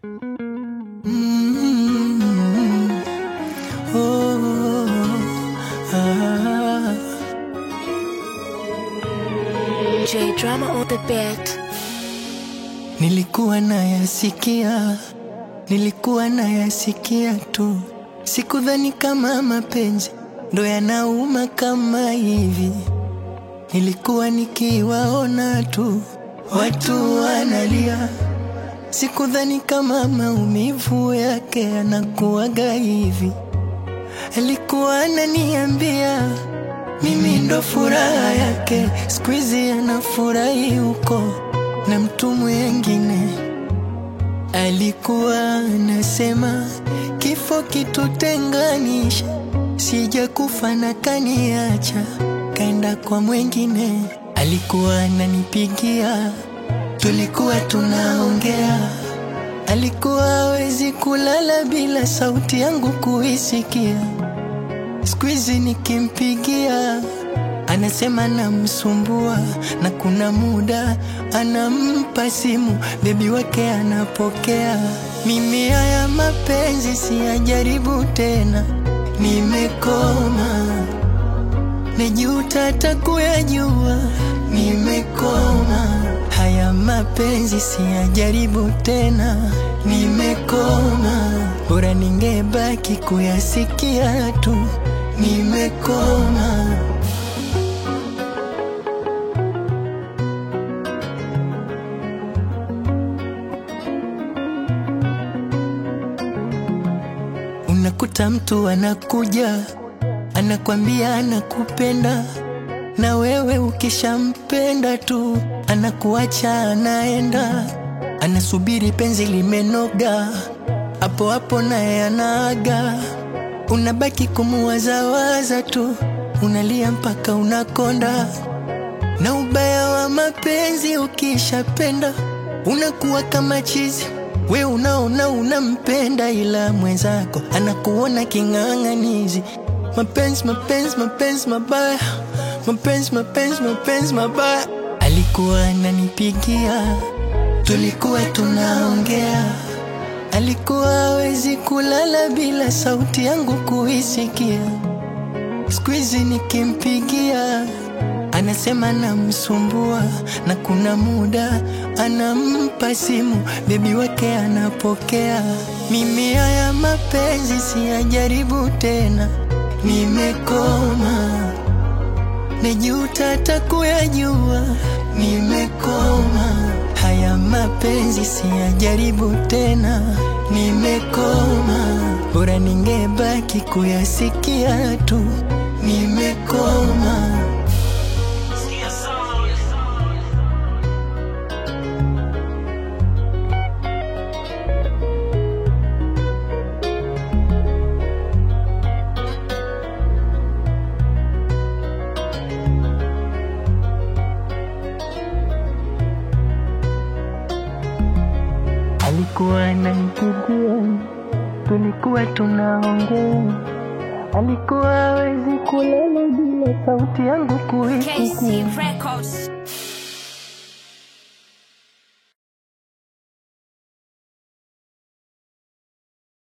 Mm, oh, ah. J drama on the beat. Nilikuwa nayasikia, nilikuwa nayasikia tu, sikudhani kama mapenzi ndo yanauma kama hivi. Nilikuwa nikiwaona tu watu wanalia, sikudhani kama maumivu yake yanakuwaga hivi. Alikuwa ananiambia mimi ndo furaha yake, siku hizi anafurahi huko na mtu mwengine. Alikuwa anasema kifo kitutenganisha, sija kufa na kaniacha, kaenda kwa mwengine. Alikuwa ananipigia, tulikuwa tunaongea, alikuwa hawezi kulala bila sauti yangu kuisikia. Siku hizi nikimpigia anasema namsumbua, na kuna muda anampa simu bebi wake anapokea. Mimi haya mapenzi siyajaribu tena, nimekoma, najuta hata kuyajua, nimekoma. Haya mapenzi siyajaribu tena, nimekoma, bora ningebaki kuyasikia tu, nimekoma. Unakuta mtu anakuja anakwambia anakupenda, na wewe ukishampenda tu anakuacha anaenda, anasubiri penzi limenoga, hapo hapo naye anaaga. Unabaki kumuwazawaza tu, unalia mpaka unakonda. Na ubaya wa mapenzi ukishapenda unakuwa kama chizi. We unaona unampenda, ila mwenzako anakuona king'ang'anizi. Mapenzi, mapenzi, mapenzi mabaya, mapenzi, mapenzi, mapenzi mabaya. Alikuwa ananipigia, tulikuwa tunaongea, alikuwa hawezi kulala bila sauti yangu kuisikia. Siku hizi nikimpigia anasema namsumbua, na kuna muda anampa simu bebi wake anapokea. Mimi haya mapenzi siyajaribu tena, nimekoma, najuta hata kuyajua, nimekoma. Haya mapenzi siyajaribu tena, nimekoma, bora ningebaki kuyasikia tu, nimekoma. Alikuwa ananipigia, tulikuwa tunaongea, alikuwa hawezi kulala bila sauti yangu kuisikia. KC Records.